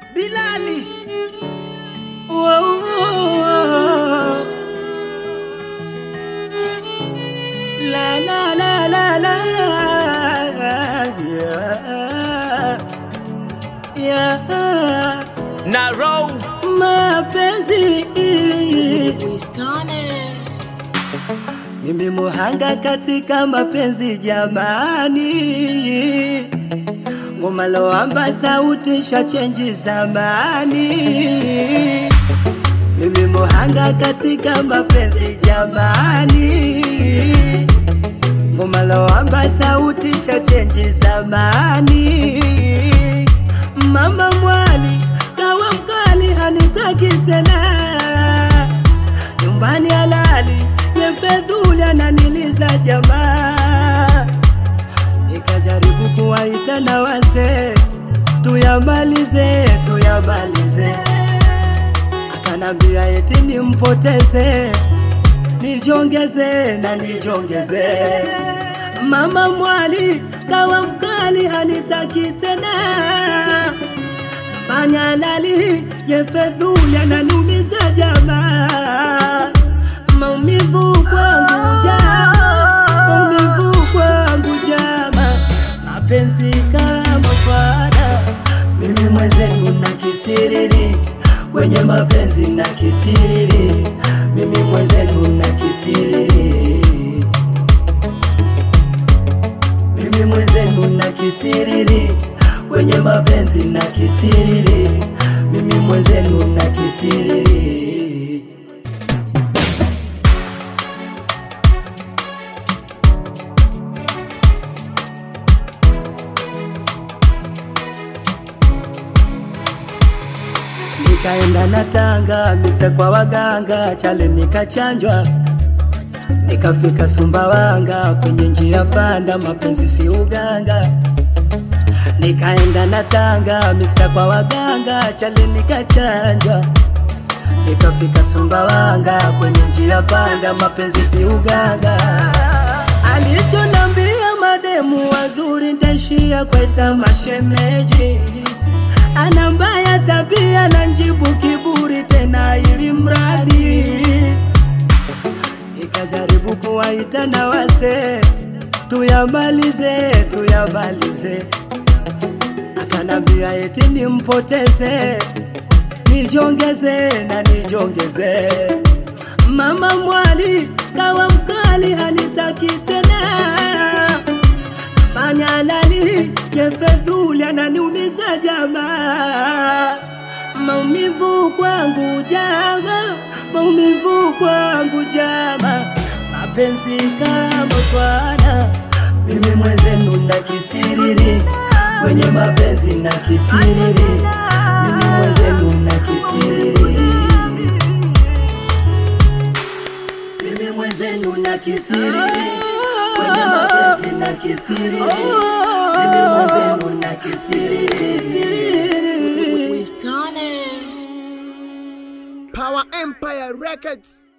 Bilali. Whoa, whoa. La la la la la. Yeah. Yeah. Naro Mapenzi mimi muhanga katika mapenzi jamani, ngoma loamba sauti shachenji zamani. Mimi muhanga katika mapenzi jamani, ngoma loamba sauti shachenji zamani. Mama mwali kawa mkali hanitaki tena nyumbani halali yefedhuli ananiliza jamaa, nikajaribu kuwaita na wazee tuyamalize, tuyamalize, akanambia eti nimpoteze, nijongeze na nijongeze. Mama mwali kawa mkali hanitaki tena nyumbani halali yefedhuli ananumiza jamaa maumivu kwangu jama, maumivu kwangu jama, mapenzi kama fada, mimi mwenzenu na kisiriri kwenye mapenzi na kisiriri, mimi mwenzenu na kisiriri, mimi mwenzenu na kisiriri kwenye mapenzi na kisiriri, mimi mwenzenu na kisiriri. Nikaenda na tanga mikse kwa waganga, chale nikachanjwa, nikafika Sumbawanga, kwenye njia panda, mapenzi si uganga. Nikaenda na tanga mikse kwa waganga, chale nikachanjwa, nikafika Sumbawanga, kwenye njia panda, mapenzi si uganga. Alichonambia mademu wazuri, ntaishia kweta mashemeji ana mbaya tabia na njibu kiburi tena ili mradi nikajaribu kuwaita na wazee tuyamalize tuyamalize akanambia eti nimpoteze nijongeze na nijongeze mama mwali kawa mkali hanitaki tena Amani halali yefedhuli ananiumiza jamaa, maumivu kwangu jama, maumivu kwangu jama, mapenzi kama twana, mimi mwenzenu na kisiriri kwenye mapenzi na kisiriri, mimi mwenzenu na kisiriri, mimi mwenzenu na kisiriri kwenye mapenzi na kisiriri, mimi mwenzenu na kisiriri. Power Empire Records.